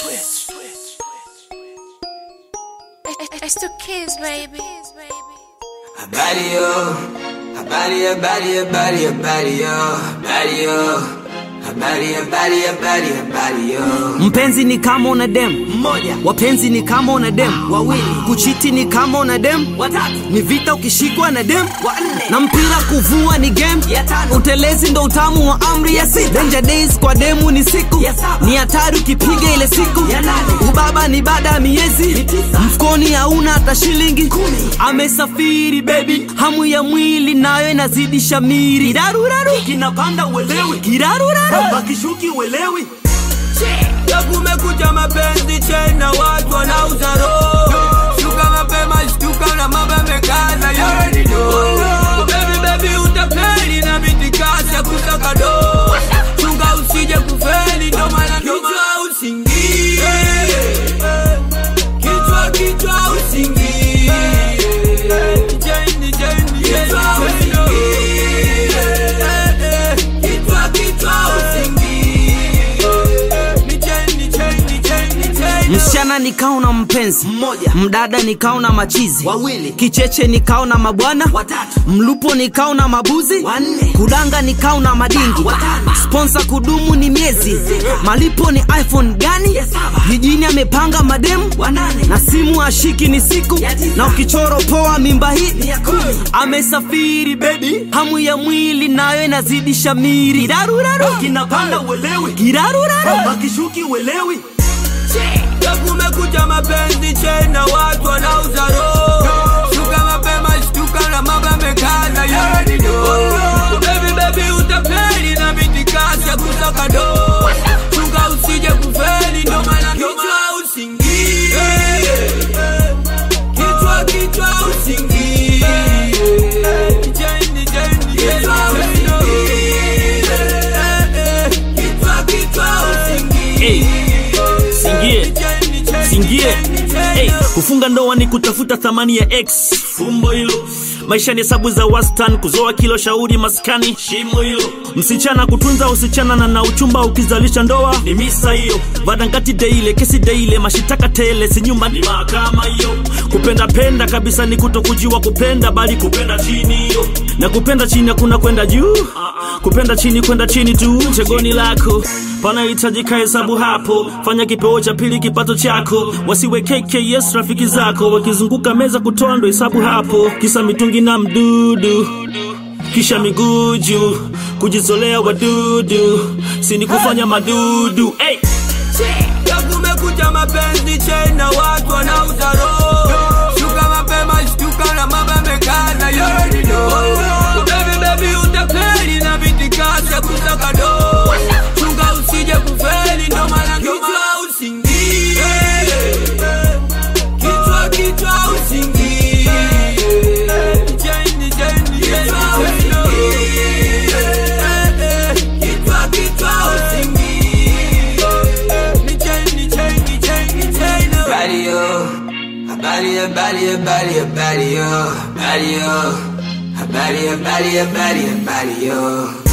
It's the kids, baby. Habari yo, habari habari habari habari yo, habari yo, habari habari habari habari yo. Mpenzi ni kama una dem Mmoja, wapenzi ni kama una dem wawili, kuchiti ni kama una dem watatu, ni vita ukishikwa na dem wanne, na mpira kuvua ni game ya tano, utelezi ndo utamu wa amri ya sita danger days kwa demu ni siku Ya saba. ni hatari ukipiga ile siku Ya nane. ubaba ni baada ya miezi Ni tisa. mfukoni hauna hata shilingi Kumi. amesafiri baby hamu ya mwili nayo inazidi shamiri kiraruraru kinapanda uelewi kiraruraru bakishuki uelewi ya kumekuja mapenzi tena, watu wanauza roho. Shuka mapema, shtuka na mambo yamekaza, yeye ni do. Baby baby utapeli na mitikasi ya kusaka do. Chunga usije kufeli, ndo maana kichwa usingie. Kichwa kichwa usingie. Jeni jeni kichwa usingie. Kichwa kichwa usingie. Ni jeni jeni jeni jeni. msichana nikao na mpenzi Mmoja. mdada nikao na machizi Wawili. kicheche nikao na mabwana Watatu. mlupo nikao na mabuzi Wanne. kudanga nikao na madingi Watano. sponsa kudumu ni miezi Sita. malipo ni iphone gani Ya saba. jijini amepanga mademu Wanane. na simu ashiki ni siku Ya tisa. na ukichoro poa mimba hii Ni ya kumi. amesafiri bebi hamu ya mwili nayo inazidi shamiri kiraruraru kinapanda uelewi kiraruraru bakishuki uelewi Ya kumekuja mapenzi tena, watu wanauza roho. Shuka mapema, shtuka na mambo yamekaza, yeye ni do. Baby baby utapeli na mitikasi ya kusaka do. Chunga usije kufeli, ndo maana kichwa usingie. Kichwa kichwa usingie. Jeni jeni kichwa usingie. Kichwa kichwa usingie. Singie. singie hey, kufunga ndoa ni kutafuta thamani ya x fumbo hilo maisha ni hesabu za wastan kuzoa kilo shauri maskani shimo hilo msichana kutunza usichana na na uchumba ukizalisha ndoa ni misa hiyo vadangati deile kesi deile mashitaka tele si nyumba ni mahakama hiyo kupenda penda kabisa ni kutokujiwa kupenda bali kupenda chini hiyo na kupenda chini hakuna kwenda juu kupenda chini kwenda chini tu chegoni lako panahitajika hesabu hapo fanya kipeo cha pili kipato chako wasiwe kks rafiki zako wakizunguka meza kutoa ndo hesabu hapo kisa mitungi na mdudu kisha miguu juu kujizolea wadudu sini kufanya madudu hey! Ya kumekuja mapenzi tena, watu wanauza roho. Shuka mapema, shtuka na mambo yamekaza, yeye ni do. Baby baby utapeli na mitikasi ya kusaka do. Chunga usije kufeli, ndo maana kichwa usingie. Kichwa kichwa usingie. Jeni jeni kichwa usingie. Kichwa kichwa usingie. Ni jeni jeni jeni jeni. Habari yo, habari habari habari habari yo, habari yo, habari habari habari habari yo.